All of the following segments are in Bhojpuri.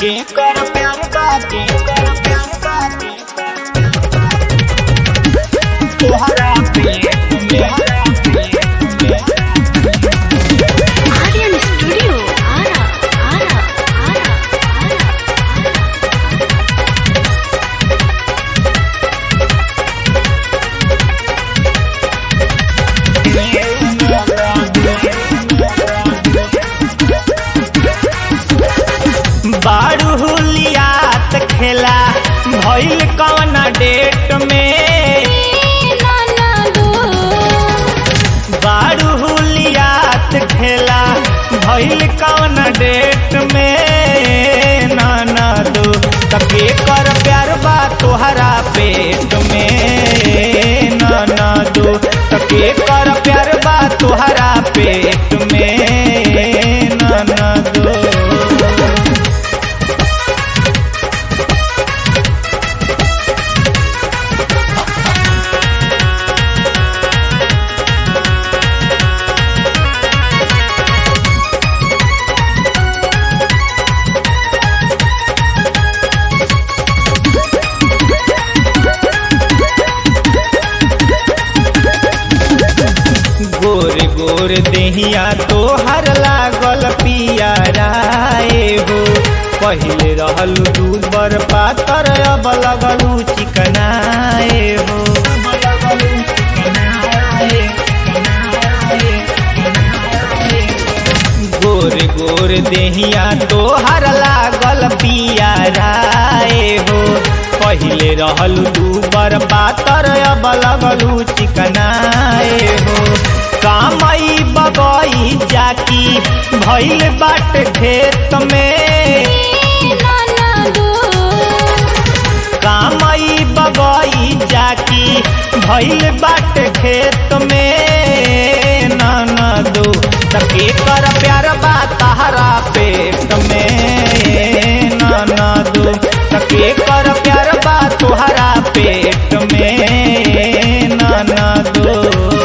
के कर प्यार बाके कर प्यार बाके तोहरा पे तोहरा पे Aryan Studio. Ara, Ara, Ara, Ara, Ara. बारू हुलियात खेला भइल कौन डेट में बारू हुलियात खेला भइल कौन डेट में नाना दो तके कर प्यार बा तोहरा पेट में नाना दो तके कर प्यार बा तोहरा पेट में नाना दो गोर गोर देहिया तोहर लागल पियाराए हो पहिले रहल दूबर पातर अब लगलू चिकनाए हो गोर गोर देहिया तोहर लागल पियाराए हो पहिले रहल दूबर पातर अब लगलू चिकनाए हो कामई बगई जाकी भइल बाट खेत में कामई बगई जाकी भइल बाट खेत में नाना दो तके कर प्यार बा तहरा पेट में नाना दो तके कर प्यार बा तोहरा पेट में नाना दो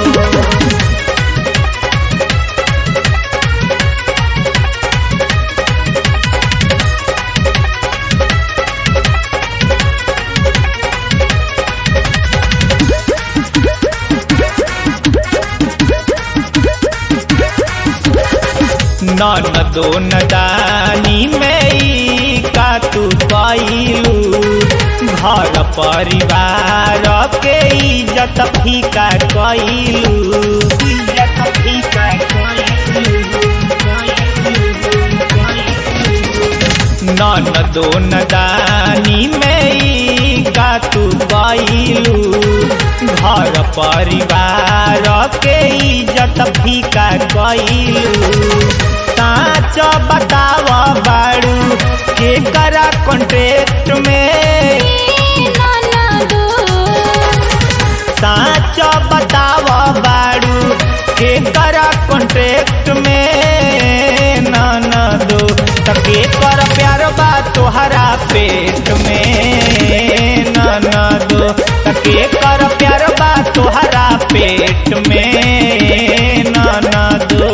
नन दो नदानी में ई का तू कैलू घर परिवार के इज्जत फीका कैलू इज्जत फीका नन दो नदानी में ई का तू कैलू घर परिवार के इज्जत फीका कैलू साच बताव बाड़ू के करा कॉन्ट्रेक्ट में साच बताव बाड़ू के करा कॉन्ट्रेक्ट में नाना दो तके कर प्यार बा तोहरा पेट में नाना दो तके कर प्यार बा तोहरा पेट में नाना दो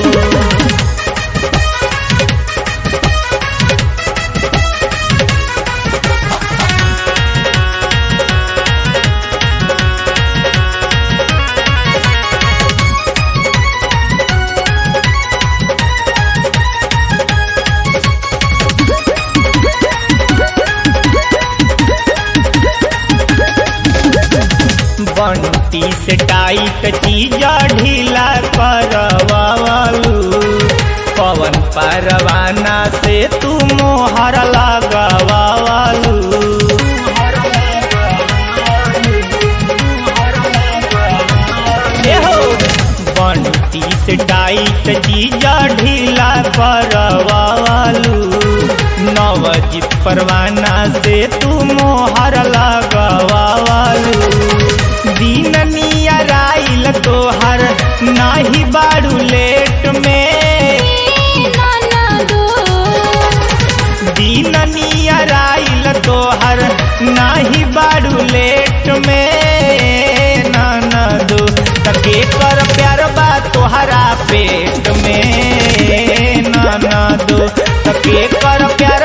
बंटी से टाइट चीज ढीला करवालू पवन परवाना से तू मोहर लगवालू बंटी से टाइट चीज ढीला करवालू नवजीत परवाना से तू मोहर लगवालू दिन नियराइल तोहर नाही बारू लेट में दिन नियराइल तोहर नाही बारू लेट में नाना दो तके कर प्यार बा तोहरा पेट में नाना दो तके कर प्यार